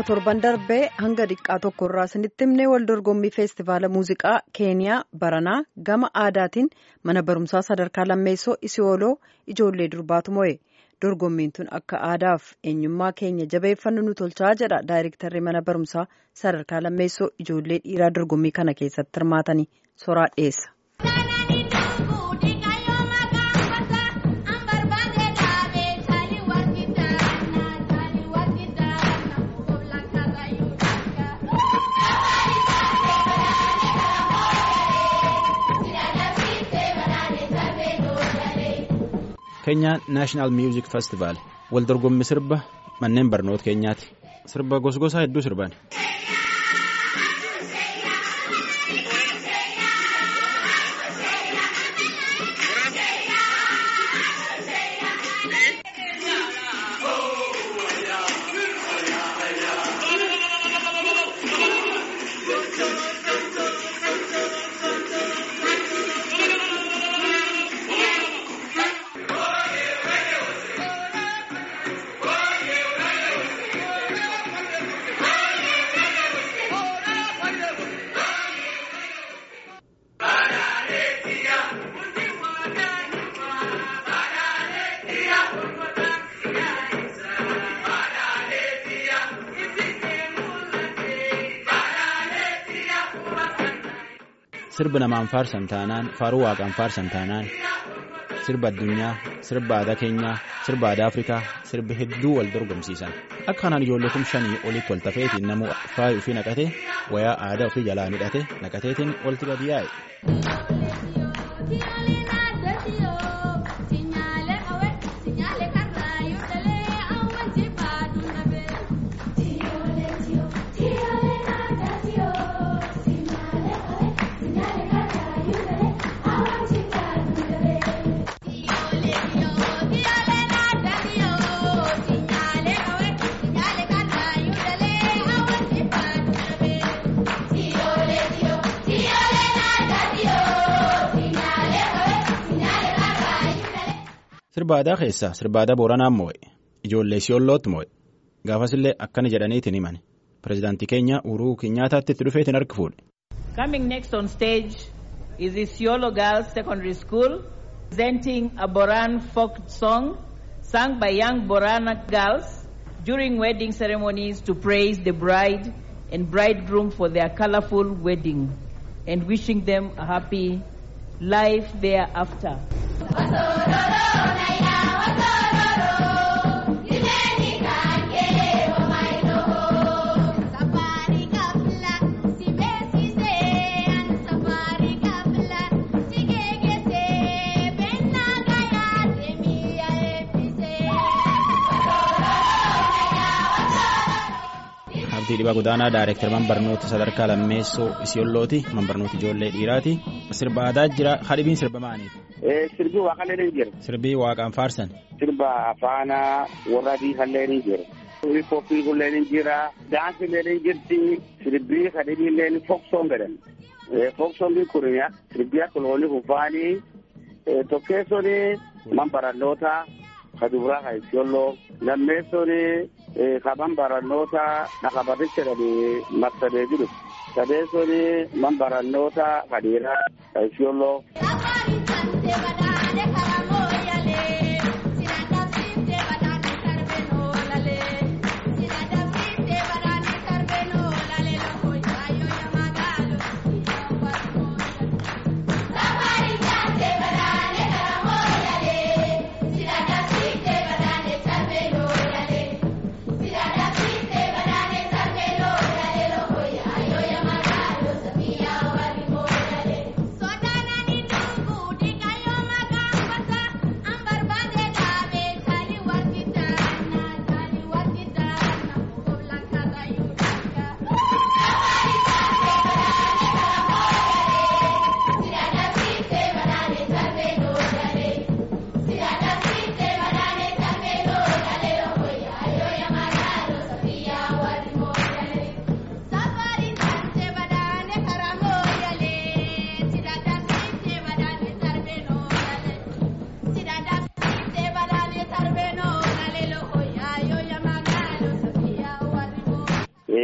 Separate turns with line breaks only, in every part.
Akkuma torban darbee hanga xiqqaa tokko irraa isinitti himnee wal dorgommii feestivaala muuziqaa keeniyaa baranaa gama aadaatiin mana barumsaa sadarkaa lammeessoo isiyooloo ijoollee durbaatu mo'e. Dorgommiin tun akka aadaaf eenyummaa keenya jabeeffannu nu tolchaa jedha daayirektarri mana barumsaa sadarkaa lammeessoo ijoollee dhiiraa dorgommii kana keessatti hirmaatanii soraa dhiyeessa.
Keenyaa Naashinaal Miuzik Festivaal wal dorgommii sirba manneen barnoota keenyaati. Sirba gosgosaa hedduu sirban. Sirba namaan faarsan taanaan faaruu waaqaan faarsan taanaan sirba addunyaa sirba aadaa keenyaa sirba aadaa afrikaa sirbi hedduu wal dorgomsiisan akka kanaan ijoollee kum shanii olitti wal tafeetiin namuu faayuu ofii naqatee wayaa aadaa ofii jalaa hidhate naqateetiin walitti gadi yaa'e. Sirba aadaa keessaa sirba aadaa Booranaan moo'e ijoollee Isiyoolootti moo'e gaafasillee akkana jedhaniitiin himan pirezidaantii keenya Uhuruu Kenyaataatti itti dhufeetiin harki fuudhe.
Coming next on stage is Isiolo Girls Secondary School presenting a Boran folk song sung by young Borana girls during wedding ceremonies to praise the bride and bridegroom for their colorful wedding and wishing them a happy life thereafter.
Abdii Dhibaa Godaanaa Daayireektar Manbarnoota Sadarkaa Lammeessoo Isiyoollooti. Manbarnoota ijoollee dhiiraati. Sirba aadaa jira. Hadhibiin sirba maaliif?
Sirbi waaqallee ni jira.
Sirbii waaqaan faarsan.
Sirba afaana warra biifallee ni jira. Hiphooppii kullee ni jira. Daansillee ni jirti. Sirbii hadhibiillee ni foksoon jedhan. Foksoon kun sirbii akka loonii kufaanii tokkeessoon manbarannoota kaduraa ka Isiyooloo lammeessoon kaban barannoota nakabarricha jedhanii marsadee jiru sadeessoon man barannoota kadhiiraa ka Isiyooloo.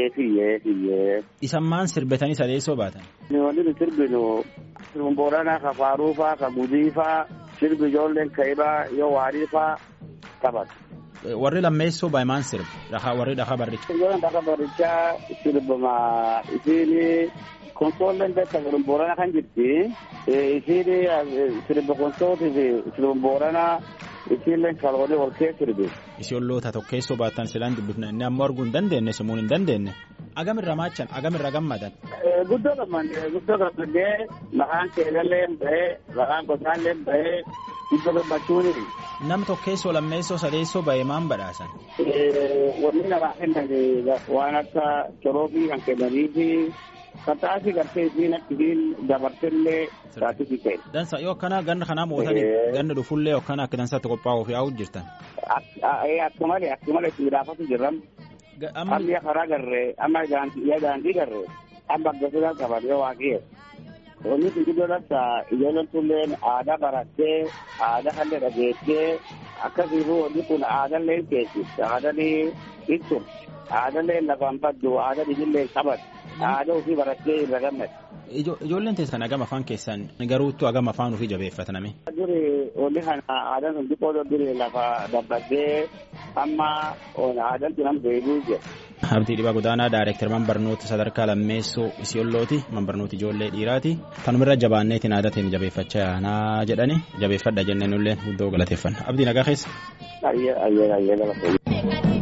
Fiyyee fiyyee.
Isan maan sirbitanii sadeessoo baatan?
Wanti nu sirbinu sirbi Booranaa ka Faaruu faa ka Gudii faa sirbi ijoolleen Kaibaa yoo waarii faa taphatu.
Warri lammeessoo baayyinaan sirbi dhahaa warri dhahaa barricha.
Ijoolleen dhahaa barrichaa sirbama isiin konsoolleen beektaa sirbi Booranaa kan jirti. Isiin sirbi konsootii fi sirbi Booranaa isiillee kaloonii ol kee sirbi.
Isiyoolloota tokkeessoo baattan silaan dubbifna inni ammoo arguu hin dandeenye simuun hin dandeenye. Agamirra maachan agamirra gammadan.
Guddoo gammadee guddoo gammadee maqaan keelallee bahee maqaan gosaallee bahee guddoo gammachuuni.
Nam tokkeessoo lammeessoo sadeessoo bahee maan badhaasan.
Wanni namaa kennan waan akka coroobii kan kennanii fi kataasi gartee isiin akkasiin dabartellee taasisi ta'e.
Dansa yoo akkana ganna kanaa mootanii ganna dhufullee akkana akka dansaatti qophaa'uuf yaa'u jirtan.
Akka malee akka malee itti midhaafatu jirran. Amma karaa garree amma daandii garree amma akkasumas qabatee waaqee. Wanni kun gidduu dhabsa ijoolleen tulleen aadaa barattee aadaa kallee dhageessee akkasiifuu wanni kun aadaallee keessi aadaan ibsu aadaallee lafaan baddu aadaa dhibillee qabatu aadaa ofii barattee irra gammadu.
Ijoolleen teessan agama afaan keessan garuuttu agama afaan ofii jabeeffataname.
Duri wanni kana aadaan sun xiqqoo duri lafa dabbaddee amma aadaan sun amma beekuu jira.
Abdii Dhibaa Godaanaa Daayireektar barnoota sadarkaa lammeessoo Isiyoollooti barnoota ijoollee dhiiraati. Kanumirra jabaanneetiin aadateen jabeeffachaa yaanaa jedhani jabeeffadha jenneen illee guddoo galateeffanna. Abdii nagaa keessa.
Ayyee ayyee ayyee galateeffanna.